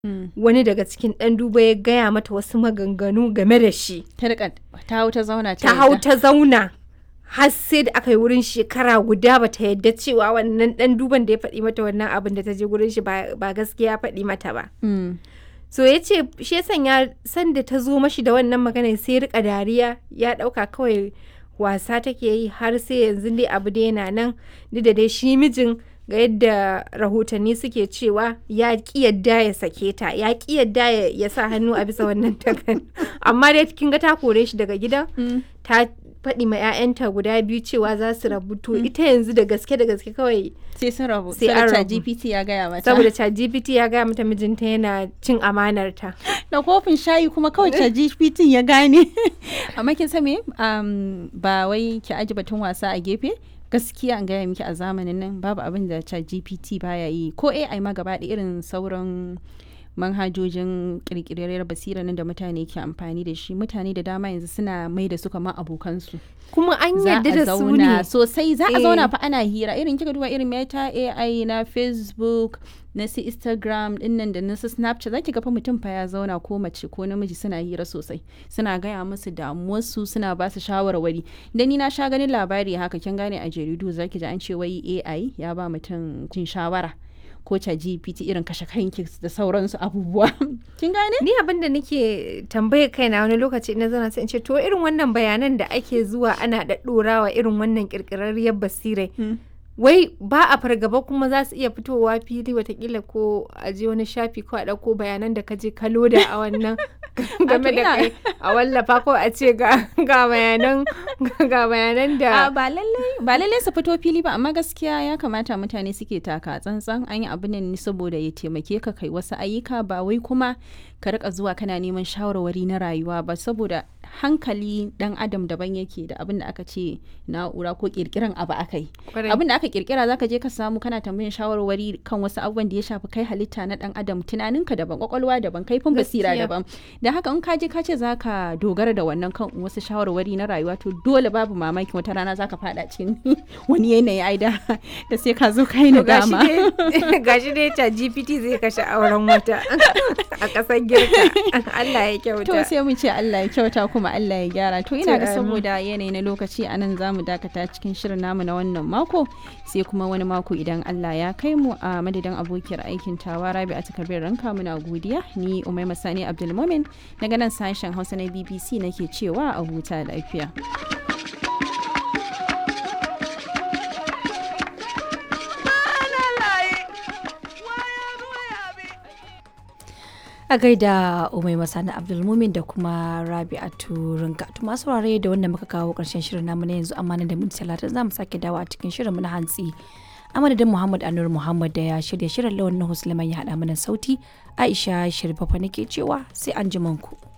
wani daga cikin ɗan duba ya gaya mata wasu maganganu game da shi ta rika ta hau ta zauna ta hau ta zauna har sai da aka yi wurin shekara guda ba ta yadda cewa wannan ɗan duban da ya faɗi mata wannan abin da ta je wurin shi ba gaskiya faɗi mata ba so ya ce shi ya sanya sanda ta zo mashi da wannan magana sai rika dariya ya ɗauka kawai wasa take yi har sai yanzu dai abu dai yana nan duk da dai shi mijin ga yadda rahotanni suke cewa ya ki yadda ya sake ta ya ki yadda ya sa hannu a bisa wannan takan amma dai kin ga ta kore shi daga gidan ta faɗi ma 'ya'yanta guda biyu cewa za su rabu to ita yanzu da gaske da gaske kawai sai sun rabu sai an rabu GPT ya gaya mata saboda ChatGPT ya gaya mata mijinta yana cin amanar ta da kofin shayi kuma kawai ChatGPT ya gane amma kin san me ba wai ki aji batun wasa a gefe gaskiya an gaya miki a zamanin nan babu abin da ChatGPT baya yi ko AI ma gaba irin sauran manhajojin kirkirar basira nan da mutane ke amfani da shi mutane da dama yanzu suna mai da su kamar abokansu kuma an yadda da su ne sosai za a zauna fa ana hira irin kika duba irin meta ai na facebook na su instagram dinnan da na su snapchat zaki ga fa mutum fa ya zauna ko mace ko namiji suna hira sosai suna gaya musu damuwarsu suna ba su shawarwari da ni na sha ganin labari haka kin gane a jaridu zaki ji an ce wai ai ya ba mutum cin shawara ko ta GPT irin kashe kanki da sauransu abubuwa. Kin gane? Ni abin da nake tambaye kaina wani lokaci na zana sai in ce to irin wannan bayanan da ake zuwa ana ɗaɗɗorawa irin wannan ƙirƙirarriyar basirai. Wai ba a fargaba kuma za su iya fitowa fili watakila ko a je wani shafi ko a ɗauko bayanan da ka je ka loda a wannan game da kai a wallafa ko a ce ga bayanan ga bayanan da ba lallai ba lallai su fito fili ba amma gaskiya ya kamata mutane suke taka tsantsan an yi abin ne saboda ya taimake ka kai wasu ayyuka ba wai kuma ka rika zuwa kana neman shawarwari na rayuwa ba saboda hankali dan adam daban yake da abin da aka ce na'ura ko kirkiran abu aka yi abin da aka kirkira zaka je ka samu kana tambayin shawarwari kan wasu abubuwan da ya shafi kai halitta na dan adam tunaninka daban kwakwalwa daban kaifin basira daban da haka in ka je ka ce zaka dogara da wannan kan wasu shawarwari na rayuwa to dole babu mamaki wata rana zaka fada cikin wani yanayi ai da da sai ka zo kai na dama gashi dai ta GPT zai kashe auren wata a kasar girka Allah ya kyauta to sai mu ce Allah ya kyauta kuma Allah ya gyara to ina ga saboda yanayi na lokaci anan zamu dakata cikin shirin namu na wannan mako sai kuma wani mako idan Allah ya kai mu a madadin abokiyar aikin tawa Rabi a takardar ranka muna godiya ni Umai Masani Abdulmumin daga nan sashen Hausa na BBC nake cewa a huta lafiya. a gaida umai masana abdulmumin da kuma rabi'atu rinka to masu ware da wanda muka kawo karshen shirin namu na yanzu amma da minti talatin za mu sake dawo a cikin shirin na hantsi amadadin muhammad anur muhammad da ya shirya shirin lawan na ya haɗa mana sauti aisha shirfafa nake cewa sai an ku.